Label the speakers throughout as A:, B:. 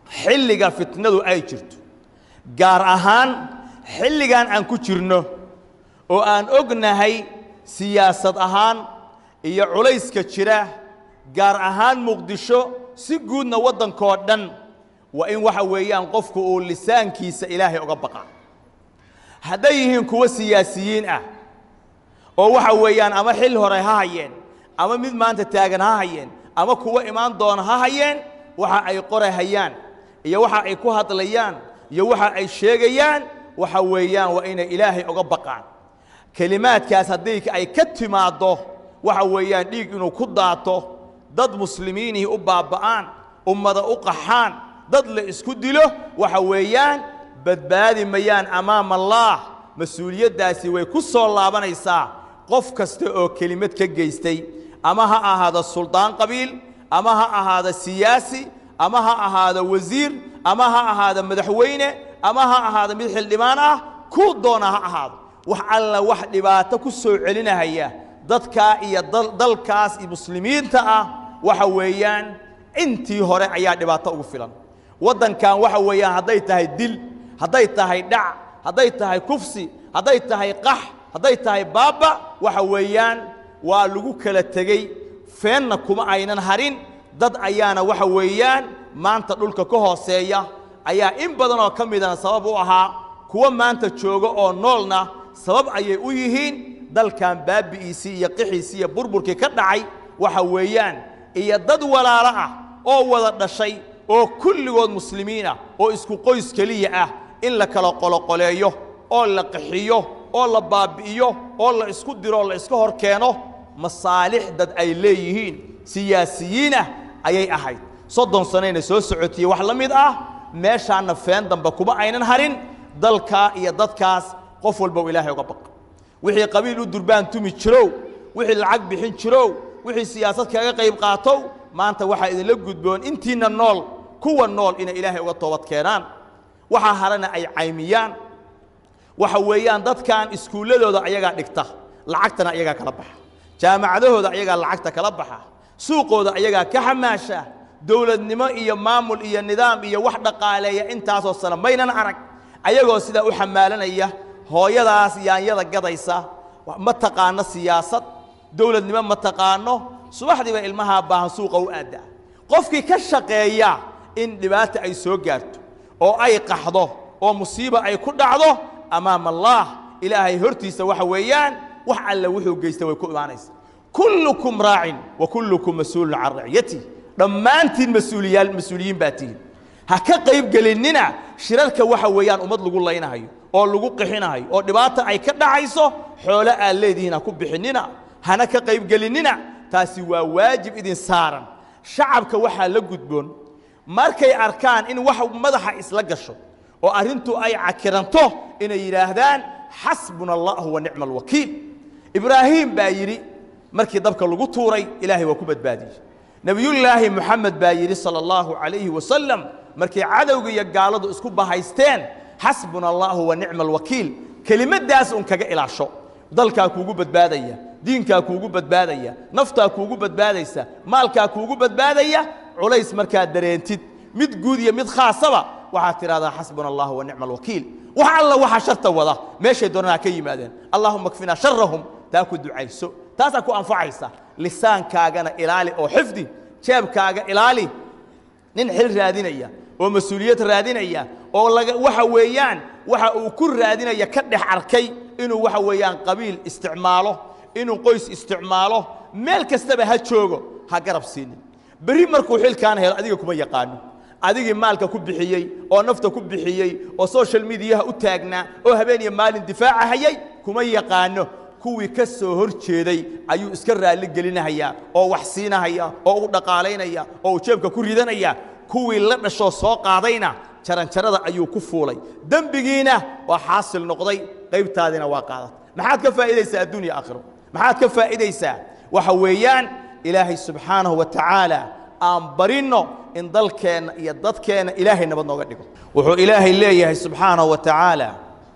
A: xilliga fitnadu ay jirto gaar ahaan xilligan aan ku jirno oo aan ognahay siyaasad ahaan iyo culayska jira gaar ahaan muqdisho si guudna waddankoo dhan waa in waxa weeyaan qofku uu lisaankiisa ilaahay uga baqa hadday yihiin kuwo siyaasiyiin ah oo waxa weeyaan ama xil hore ha hayeen ama mid maanta taagan ha hayeen ama kuwo imaan doona ha hayeen waxa ay qorahayaan iyo waxa ay ku hadlayaan iyo waxa ay sheegayaan waxa weeyaan waa inay ilaahay uga baqaan kelimaadkaas haddii ay ka timaaddo waxa weeyaan dhiig inuu ku daato dad muslimiinihii u baaba'aan ummada u qaxaan dad la isku dilo waxa weeyaan badbaadi mayaan amaama allaah mas-uuliyaddaasi way ku soo laabanaysaa qof kasta oo kelimad ka geystay ama ha ahaado suldaan qabiil ama ha ahaado siyaasi ama ha ahaado wasiir ama ha ahaado madaxweyne ama ha ahaado mid xildhibaan ah kuu doona ha ahaado wax alla wax dhibaato ku soo celinahaya dadkaa iyo dalkaas iyo muslimiinta ah waxa weeyaan intii hore ayaa dhibaato ugu filan waddankan waxa weeyaan hadday tahay dil hadday tahay dhac hadday tahay kufsi hadday tahay qax hadday tahay baaba waxa weeyaan waa lagu kala tegey feenna kuma aynan harin dad ayaana waxa weeyaan maanta dhulka ka hooseeya ayaa in badan oo ka midana sabab u ahaa kuwa maanta jooga oo noolna sabab ayay u yihiin dalkan baabi'iisii iyo qixiisii iyo burburkii ka dhacay waxa weeyaan iyo dad walaalo ah oo wada dhashay oo kulligood muslimiin ah oo isku qoys keliya ah in la kala qoloqoleeyo oo la qaxiyo oo la baabi'iyo oo la isku diro oo la iska hor keeno masaalix dad ay leeyihiin siyaasiyiin ah ayay ahayd soddon sanayna soo socotiye wax la mid ah meeshaanna feen dambe kuma aynan harin dalkaa iyo dadkaas qof walbow ilaahay uga baqa wixii qabiil u durbaan tumi jirow wixii lacag bixin jirow wixii siyaasad kaga qayb qaatow maanta waxaa idinla gudboon intiinna nool kuwa nool inay ilaahay uga toobad keenaan waxaa harana ay caymiyaan waxa weeyaan dadkan iskuulladooda ayagaa dhigta lacagtana ayagaa kala baxa jaamacadahooda ayagaa lacagta kala baxa suuqooda ayagaa ka xamaasha dowladnimo iyo maamul iyo nidaam iyo wax dhaqaaleeya intaasoo sano maynan arag ayagoo sidaa u xamaalanaya hooyadaas yaanyada gadaysa ma taqaano siyaasad dowladnimo ma taqaano subaxdiiba ilmahaa baahan suuqa u aaddaa qofkii ka shaqeeya in dhibaata ay soo gaarto oo ay qaxdo oo musiiba ay ku dhacdo amaama allaah ilaahay hortiisa waxa weeyaan wax alle wuxuu geysta way ku imaanaysa kullukum raacin wa kullukum mas-uulun can raciyatih dhammaantiin mas-uuliyaal mas-uuliyiin baa tihin ha ka qayb gelinnina shirarka waxa weeyaan ummad lagu laynahayo oo lagu qixinahayo oo dhibaata ay ka dhacayso xoolo aad leedihiin ha ku bixinnina hana ka qayb gelinnina taasi waa waajib idin saaran shacabka waxaa la gudboon markay arkaan in wax madaxa isla gasho oo arrintu ay cakiranto inay yidhaahdaan xasbuna allahu wa nicma alwakiil ibraahiim baa yidhi markii dabka lagu tuuray ilaahay waa ku badbaadiyey nebiyullaahi moxamed baa yidhi sala allahu calayhi wasalam markay cadowga iyo gaaladu isku bahaysteen xasbuna allahu wa nicma alwakiil kelimaddaas un kaga ilaasho dalkaa kuugu badbaadaya diinkaa kuugu badbaadaya naftaa kuugu badbaadaysa maalkaa kuugu badbaadaya culays markaad dareentid mid guud iyo mid khaasaba waxaad tidhahdaa xasbuna allahu wa nicma alwakiil wax alla waxaa sharta wada meeshay doonaan ha ka yimaadeen allahuma kfinaa sharahum taa ku ducayso taasaa ku anfacaysa lisaankaagana ilaali oo xifdi jeebkaaga ilaali nin xil raadinaya oo mas-uuliyad raadinaya oo laga waxa weeyaan waxa uu ku raadinaya ka dhex arkay inuu waxa weeyaan qabiil isticmaalo inuu qoys isticmaalo meel kastaba ha joogo ha garab siinin berri markuu xilkaan helo adiga kuma yaqaano adigii maalka ku bixiyey oo nafta ku bixiyey oo social mediyaha u taagnaa oo habeen iyo maalin difaaca hayay kuma yaqaano kuwii ka soo hor jeeday ayuu iska raalli gelinahayaa oo wax siinahaya oo u dhaqaalaynaya oo uu jeebka ku ridanaya kuwii la dhashoo soo qaadayna jaranjarada ayuu ku fuulay dembigiina waa xaasil noqday qaybtaadina waa qaadat maxaad ka faa'iidaysaa addunya aakhiro maxaad ka faa'iidaysaa waxa weeyaan ilaahay subxaanahu wa tacaala aan barinno in dalkeenna iyo dadkeenna ilaahay nabad nooga dhigo wuxuu ilaahay leeyahay subxaanahu wa tacaala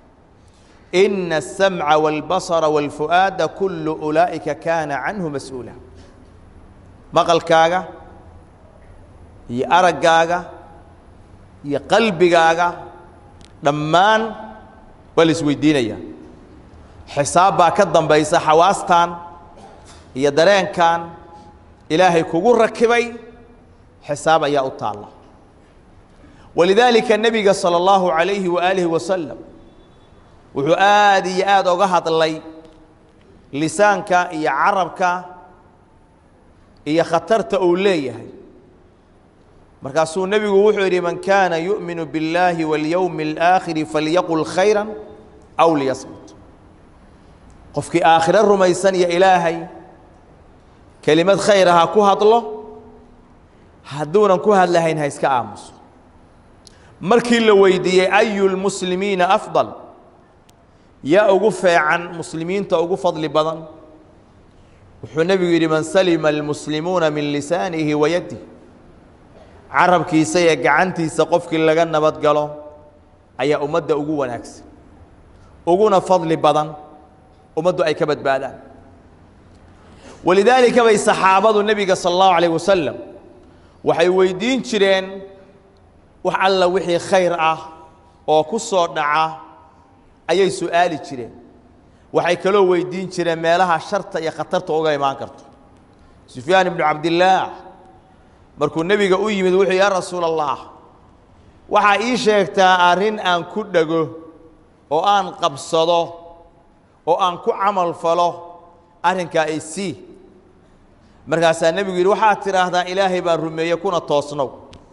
A: ina aلsamca wاlbasara wاlfu'aada kullu ulaa'ika kaana canhu mas-uula maqalkaaga iyo araggaaga iyo qalbigaaga dhammaan waa la isweydiinayaa xisaab baa ka dambaysa xawaastan iyo dareenkan ilaahay kugu rakibay xisaab ayaa u taalla walidaalika nebiga salى اllahu عalayhi waalihi wasalam wuxuu aad iyo aad oga hadlay lisaanka iyo carabka iyo khatarta uu leeyahay markaasuu nebigu wuxuu yidhi man kaana yu'minu biاllaahi waاlyowmi اlآakhiri falyaqul khayra aw liyasmut qofkii aakhiro rumaysan iyo ilaahay kelimad khayra ha ku hadlo hadduunan ku hadlahayn ha iska aamuso markii la weydiiyey ayu lmuslimiina afdal yaa ugu feecan muslimiinta ugu fadli badan wuxuu nebigu yidhi man salima almuslimuuna min lisaanihi wa yadih carabkiisa iyo gacantiisa qofkii laga nabad galo ayaa ummadda ugu wanaagsan uguna fadli badan ummaddu ay ka badbaadaan walidaalika bay saxaabadu nebiga sala allahu alayh wasalam waxay weydiin jireen wax alla wixii khayr ah oo ku soo dhaca ayay su'aali jireen waxay kaloo weydiin jireen meelaha sharta iyo khatarta uga imaan karto sufyaan ibnu cabdillaah markuu nebiga u yimid wuxuu yaa rasuula allah waxaa ii sheegtaa arrin aan ku dhego oo aan qabsado oo aan ku camal falo arrinkaa ay sii markaasaa nebigu yidhi waxaad tidhaahdaa ilaahay baan rumeeye kuna toosnow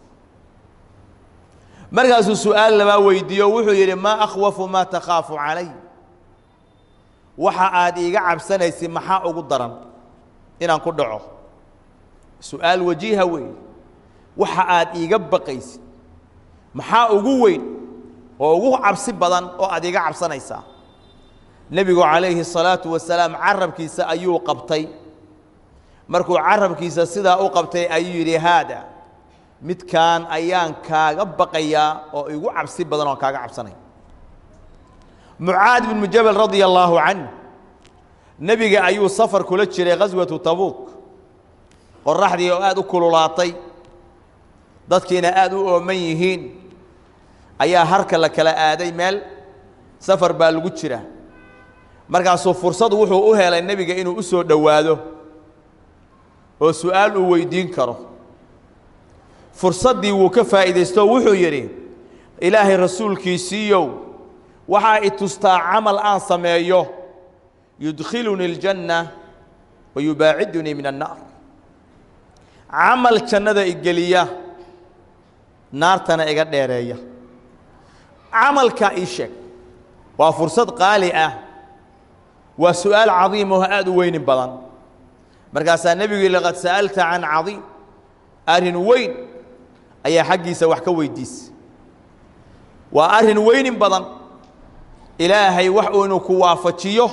A: markaasuu su'aal labaa weydiiyo wuxuu yidhi maa akhwafu maa takhaafu calay waxa aad iiga cabsanaysid maxaa ugu daran inaan ku dhaco su'aal wajiiha weeye waxa aad iiga baqaysid maxaa ugu weyn oo ugu cabsi badan oo aad iiga cabsanaysaa nebigu calayhi الsalaatu wasalaam carabkiisa ayuu qabtay markuu carabkiisa sidaa u qabtay ayuu yidhi haada midkaan ayaan kaaga baqayaa oo igu cabsi badan oon kaaga cabsanaya mucaad bnu jabal radia allaahu canh nebiga ayuu safar kula jiray khaswatu tabuuk qoraxdii oo aad u kululaatay dadkiina aad u ooman yihiin ayaa harka la kala aaday meel safar baa lagu jira markaasuu fursad wuxuu u helay nebiga inuu u soo dhowaado oo su'aal uu weydiin karo fursaddii wuu ka faa'iidaysto wuxuu yidhi ilaahay rasuulkiisiiyow waxaa i tustaa camal aan sameeyo yudkhilunii aljanna wa yubaacidunii min annaar camal jannada igeliya naartana iga dheereeya camalkaa ii sheeg waa fursad qaali ah waa su'aal cadiim oo aad u weynin badan markaasaa nebigu yidhi laqad sa'alta can cadiim arrin weyn ayaa xaggiisa wax ka weydiisa waa arrin weynin badan ilaahay wax uu inuu ku waafajiyo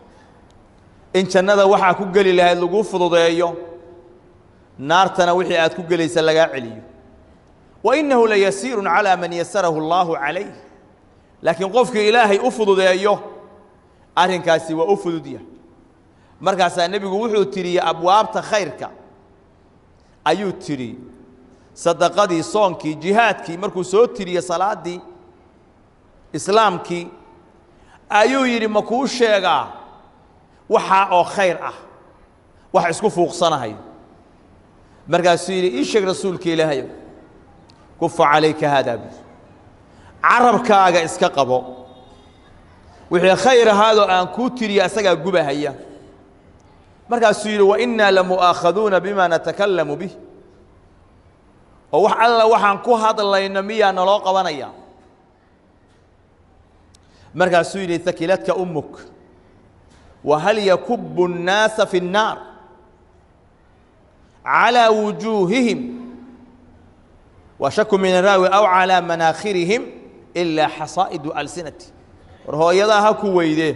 A: in jannada waxaa ku geli lahayd laguu fududeeyo naartana wixii aad ku gelaysa lagaa celiyo wa innahu layasiirun calaa man yasarahu allaahu calayh laakiin qofkii ilaahay u fududeeyo arrinkaasi waa u fududya markaasaa nebigu wuxuu tiriyey abwaabta khayrka ayuu tidhi sadaqadii soonkii jihaadkii markuu soo tiriyey salaaddii islaamkii ayuu yidhi ma kuu sheegaa waxaa oo khayr ah wax isku fuuqsanahayo markaasuu yidhi ii sheeg rasuulka ilaahayow kufa calayka haadaa bud carabkaaga iska qabo wixii khayr ahaadoo aan kuu tiriya asagaa gubahaya markaasuu yidhi wainnaa lamu'aakhaduuna bima natakallamu bih oo wax alla waxaan ku hadlayno miyaa naloo qabanaya markaasuu yidhi hakiladka ummuk wahal yakubu الnaasa fi الnaar calىa wujuuhihim wa shaku min araawi aw calىa manaakhirihim ilaa xasaa'idu alsinati war hooyadaa ha ku weydee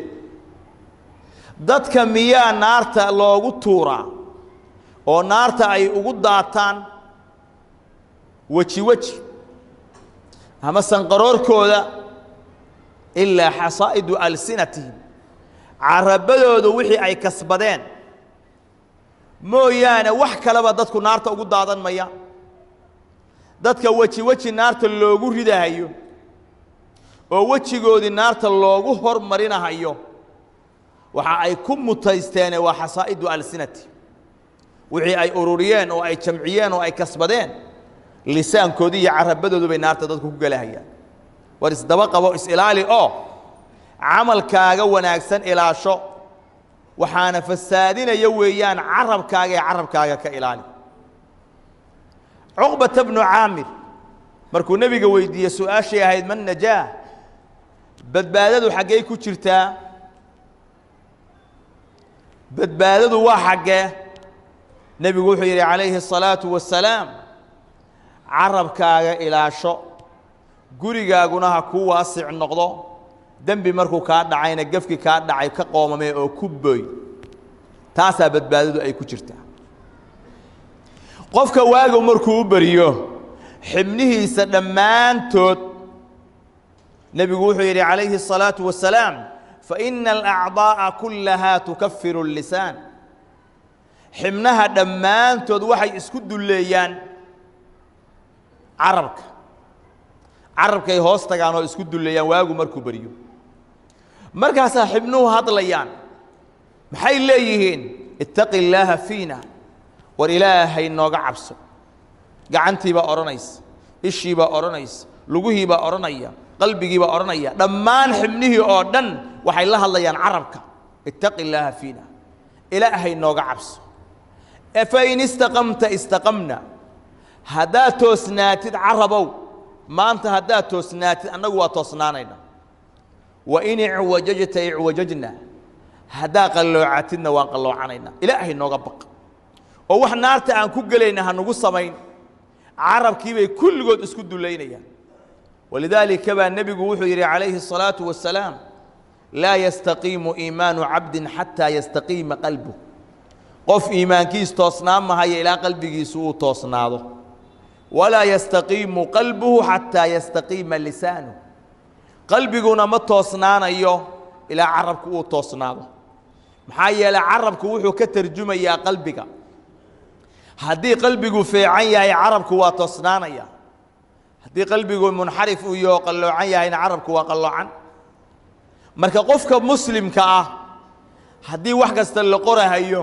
A: dadka miyaa naarta loogu tuuraa oo naarta ay ugu daataan weji weji ama sanqaroorkooda ilaa xasaa'idu alsinatihim carabadooda wixii ay kasbadeen mooyaane wax kaleba dadku naarta ugu daadan maya dadka weji weji naarta loogu ridahayo oo wejigoodii naarta loogu hormarinahayo waxa ay ku mutaysteene waa xasaa'idu alsinati wixii ay ururiyeen oo ay jamciyeen oo ay kasbadeen lisaankoodii iyo carabadoodu bay naarta dadku ku gelahayaan war isdaba qabo is-ilaali oo camalkaaga wanaagsan ilaasho waxaana fasaadinaya weeyaan carabkaaga ee carabkaaga ka ilaali cuqbata bnu caamir markuu nebiga weydiiyey su-aashay ahayd man najaah badbaadadu xaggey ku jirtaa badbaadadu waa xaggee nebigu wuxuu yidhi calayhi الsalaaةu wasalaam carabkaaga ilaasho gurigaaguna ha kuu waasic noqdo dembi markuu kaa dhacayna gefki kaa dhacay ka qoomamee oo ku boy taasaa badbaadadu ay ku jirtaa qofka waagu markuu u beriyo xibnihiisa dhammaantood nebigu wuxuu yidhi calayhi الsalaaةu wasalaam faina alacdaaءa kullahaa tukafiru الlisaan xibnaha dhammaantood waxay isku dulleeyaan carabka carabkay hoos tagaan oo isku dulleeyaan waagu markuu beriyo markaasaa xibnuhu hadlayaan maxay leeyihiin ittaqi illaaha fiina war ilaahay nooga cabso gacantiibaa odhanaysa ishiibaa odhanaysa luguhiibaa odhanaya qalbigiibaa odhanaya dhammaan xibnihii oo dhan waxay la hadlayaan carabka ittaqi illaaha fiina ilaahay nooga cabso fain istaqamta istaqamna haddaad toosnaatid carabow maanta haddaad toosnaatid annagu waa toosnaanayna wain icwajajta icwajajna haddaa qalloocatidna waan qalloocanayna ilaahay nooga baq oo wax naarta aan ku gelayna hanugu samayn carabkiibay kulligood isku dulaynayaan walidaalika baa nebigu wuxuu yidhi calayhi الsalaaةu wasalaam laa yastaqiimu iimaanu cabdin xataa yastaqiima qalbuh qof iimaankiis toosnaan mahaya ilaa qalbigiisu uu toosnaado walaa yastaqiimu qalbuhu xataa yastaqiima lisaanuh qalbiguna ma toosnaanayo ilaa carabku uu toosnaado maxaa yeelay carabku wuxuu ka tarjumayaa qalbiga haddii qalbigu feecan yahay carabku waa toosnaanaya haddii qalbigu munxarif uu yaho qalloocan yahayna carabku waa qalloocan marka qofka muslimka ah haddii wax kasta la qorahayo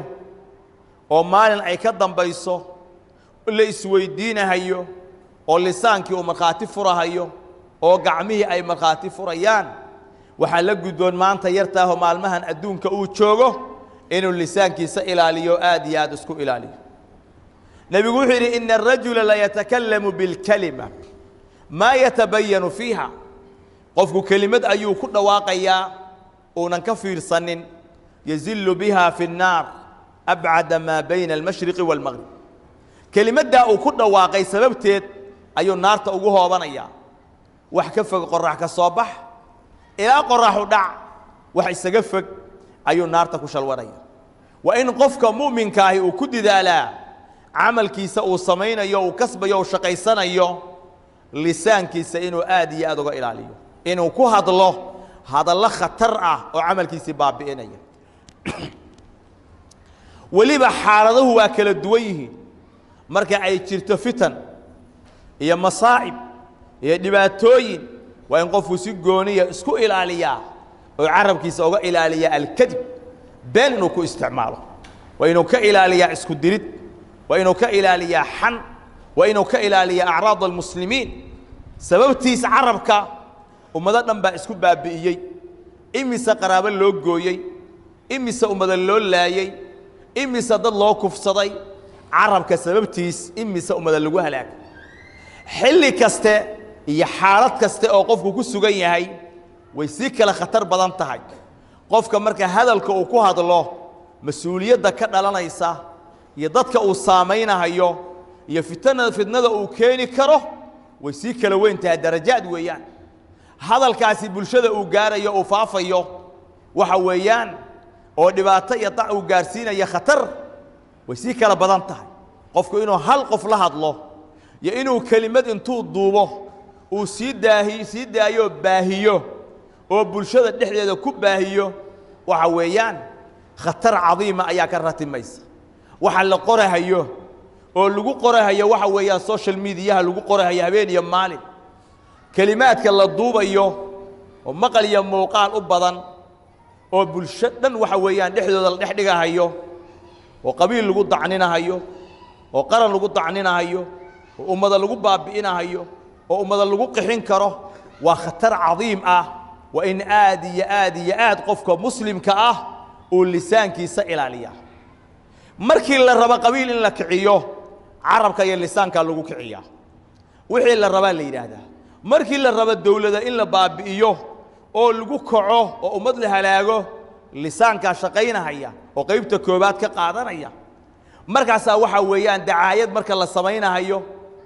A: oo maalin ay ka dambayso la isweydiinahayo oo lisaankii uu markhaati furahayo oo gacmihii ay markhaati furayaan waxaa la gudboon maanta yartaahoo maalmahan adduunka uu joogo inuu lisaankiisa ilaaliyo aad iyo aad isku ilaaliyo nebigu wuxuu yidhi ina arajula layatakallamu bilkalima maa yatabayanu fiiha qofku kelimad ayuu ku dhawaaqayaa uunan ka fiirsanin yazillu biha fi الnaar abcada maa bayna almashriqi wاlmaqrib kelimaddaa uu ku dhawaaqay sababteed ayuu naarta ugu hoobanayaa wax ka fog qorax ka soo bax ilaa qoraxu dhac wax isaga fog ayuu naarta ku shalwanaya waa in qofka mu'minkaahi uu ku didaalaa camalkiisa uu samaynayo uu kasbayo uu shaqaysanayo lisaankiisa inuu aad iyo aad uga ilaaliyo inuu ku hadlo hadallo khatar ah oo camalkiisii baabi'inaya weliba xaaladuhu waa kala duwan yihiin marka ay jirto fitan iyo masaa'ib iyo dhibaatooyin waa in qofku si gooniya isku ilaaliyaa oo carabkiisa uga ilaaliyaa alkadib been inuu ku isticmaalo waa inuu ka ilaaliyaa isku dirid waa inuu ka ilaaliyaa xan waa inuu ka ilaaliyaa acraad almuslimiin sababtiis carabka ummado dhan baa isku baabi'iyey imise qaraabo loo gooyey imise ummado loo laayey imise dad loo kufsaday carabka sababtiis imise ummada lagu halaagay xilli kaste iyo xaalad kaste oo qofku ku sugan yahay way sii kale khatar badan tahay qofka marka hadalka uu ku hadlo mas-uuliyadda ka dhalanaysa iyo dadka uu saamaynahayo iyo fitnada fitnada uu keeni karo way sii kala weyn tahay darajaad weeyaan hadalkaasi bulshada uu gaarayo uu faafayo waxa weeyaan oo dhibaato iyo dac uu gaarsiinaya khatar way sii kala badan tahay qofku inuu hal qof la hadlo iyo inuu kelimad intuu duubo uu sii daahi sii daayo baahiyo oo bulshada dhexdeeda ku baahiyo waxa weeyaan khatar cadiima ayaa ka ratimaysa waxa la qorahayo oo lagu qorahayo waxa weeyaan social mediaha lagu qorahayo habeen iyo maalin kelimaadka la duubayo oo maqal iyo muuqaal u badan oo bulsho dhan waxa weeyaan dhexdooda la dhex dhigahayo oo qabiil lagu dacninahayo oo qaran lagu dacninahayo oo ummada lagu baabi'inahayo oo ummada lagu qixin karo waa khatar cadiim ah waa in aad iyo aad iyo aad qofka muslimka ah uu lisaankiisa ilaaliya markii la rabo qabiil in la kiciyo carabka iyo lisaankaa lagu kiciyaa wixii la rabaa la yidhaahdaa markii la rabo dowlada in la baabi'iyo oo lagu kaco oo ummad la halaago lisaankaa shaqaynahaya oo qaybta koobaad ka qaadanaya markaasaa waxaa weeyaan dacaayad marka la samaynahayo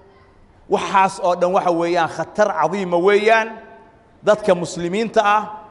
A: waxaas oo dhan waxa weeyaan khatar cadiima weeyaan dadka muslimiinta ah